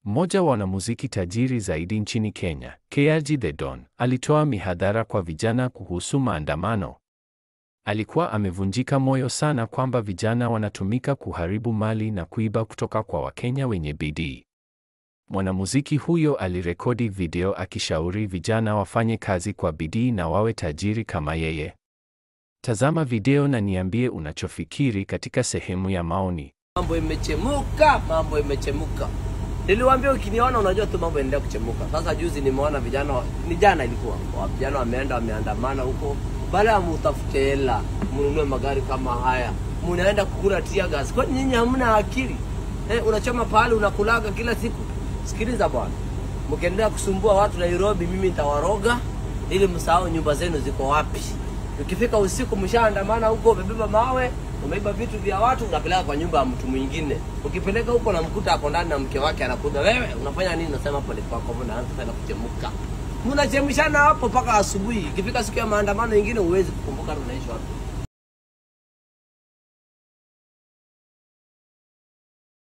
Mmoja wa wanamuziki tajiri zaidi nchini Kenya, KRG The Don, alitoa mihadhara kwa vijana kuhusu maandamano. Alikuwa amevunjika moyo sana kwamba vijana wanatumika kuharibu mali na kuiba kutoka kwa Wakenya wenye bidii. Mwanamuziki huyo alirekodi video akishauri vijana wafanye kazi kwa bidii na wawe tajiri kama yeye. Tazama video na niambie unachofikiri katika sehemu ya maoni. Mambo imechemuka, mambo imechemuka. Niliwaambia ukiniona unajua tu mambo yanaendelea kuchemuka. Sasa juzi nimeona vijana, wa- ni jana ilikuwa, wa- vijana wameenda wameandamana huko, baada ya mutafute hela mnunue magari kama haya, mnaenda kukula tia gas. Kwani nyinyi hamna akili eh? Unachoma pahali unakulaga kila siku. Sikiliza bwana, mkiendelea kusumbua watu Nairobi, mimi nitawaroga ili msahau nyumba zenu ziko wapi. Ukifika usiku mshaandamana huko, umebeba mawe, umeiba vitu vya watu, unapeleka kwa nyumba ya mtu mwingine. Ukipeleka huko na mkuta ako ndani na mke wake anakuja, wewe unafanya nini? Nasema pole kwako, mbona anaanza tena kuchemuka. Mnachemshana hapo mpaka asubuhi. Ikifika siku ya maandamano ingine, huwezi kukumbuka tunaishi wapi.